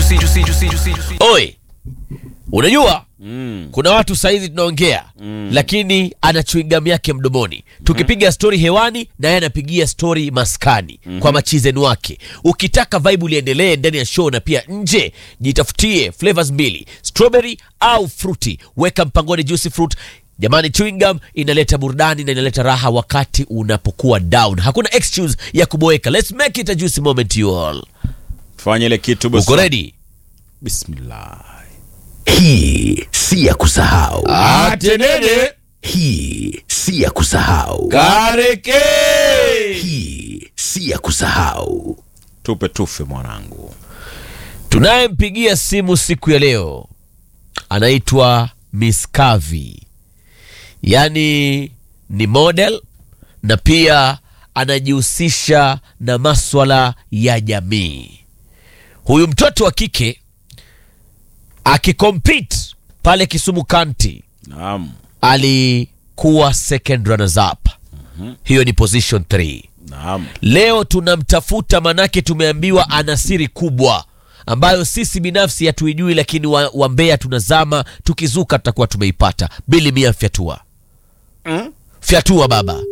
juicy, juicy, juicy, juicy, juicy. Oi, unajua kuna watu saizi tunaongea lakini ana chewing gum yake mdomoni tukipiga stori hewani na yeye anapigia stori maskani kwa machizeni wake ukitaka vibe liendelee ndani ya show na pia nje jitafutie flavors mbili strawberry au fruity weka mpangoni juicy fruit jamani chewing gum inaleta burudani na inaleta raha wakati unapokuwa down hakuna excuse ya kuboeka let's make it a juicy moment you all fanya ile kitu boss. uko ready bismillah Hii si ya kusahau. atenene Hii si ya kusahau. kareke Hii si ya kusahau. tupe tufe mwanangu tunayempigia simu siku ya leo anaitwa Miss Kavi, yaani ni model na pia anajihusisha na maswala ya jamii. Huyu mtoto wa kike akikompete pale Kisumu County naam alikuwa second runners up, hiyo ni position 3. naam Leo tunamtafuta manake tumeambiwa ana siri kubwa ambayo sisi binafsi hatuijui, lakini wa, wa Mbeya tunazama, tukizuka tutakuwa tumeipata. Bili mia fyatua fyatua baba.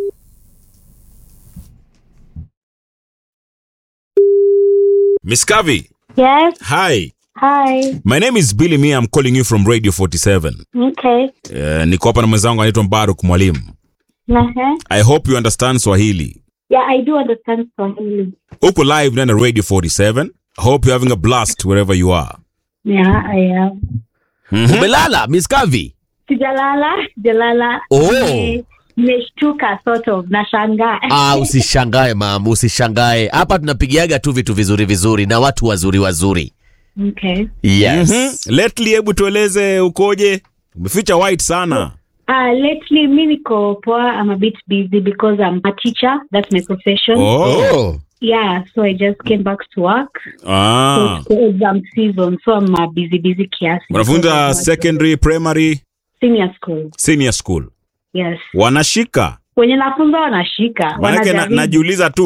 miss kavi Yes. hi Hi. my name is billy mia i'm calling you from radio 47 Okay. uh, niko hapa na mwenzangu anaitwa mbaruk mwalimu Uh-huh. i hope you understand swahili Yeah, I do understand Swahili. uko live ndani ya radio 47 hope you're having a blast wherever you are Yeah, I am. Umelala Miss Kavi? Sijalala, sijalala. Oh. Nime- Nimeshtuka sort of, nashangaa. Ah, usishangae mam, usishangae. Hapa tunapigiaga tu vitu vizuri vizuri na watu wazuri wazuri. Okay. Yes. Mhm. lately hebu tueleze ukoje umeficha white sana Uh, lately, mi niko poa. I'm a bit busy because I'm a teacher. That's my profession. oh. Oh. Yeah, so I just came back to work. So ah. it's the exam season, so I'm a busy, busy kiasi. unafunza secondary primary Senior school. senior school Yes. wanashika Wenye nafunza wanashika. manake na, wanajaribu. najiuliza tu